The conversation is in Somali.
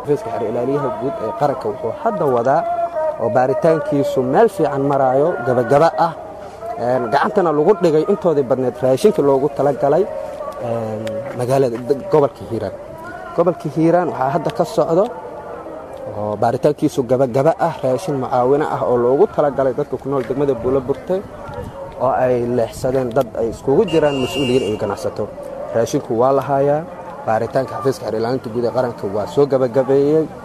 xafiiska xeer ilaaliyaha guud ee qaranka wuxuu hadda wadaa oo baaritaankiisu meel fiican maraayo gabagaba ah gacantana lagu dhigay intoodii badneed raashinkii loogu talagalay magaalada gobolka hiiraan gobolka hiiraan waxaa hadda ka socdo oo baaritaankiisu gabagaba ah raashin mucaawino ah oo loogu talagalay dadka ku nool degmada buulo burte oo ay leexsadeen dad ay iskugu jiraan mas-uuliyiin iyo ganacsato raashinku waa la haayaa baaritaanka xafiiska xeer ilaalinta guud ee qaranka waa soo gabagabeeyey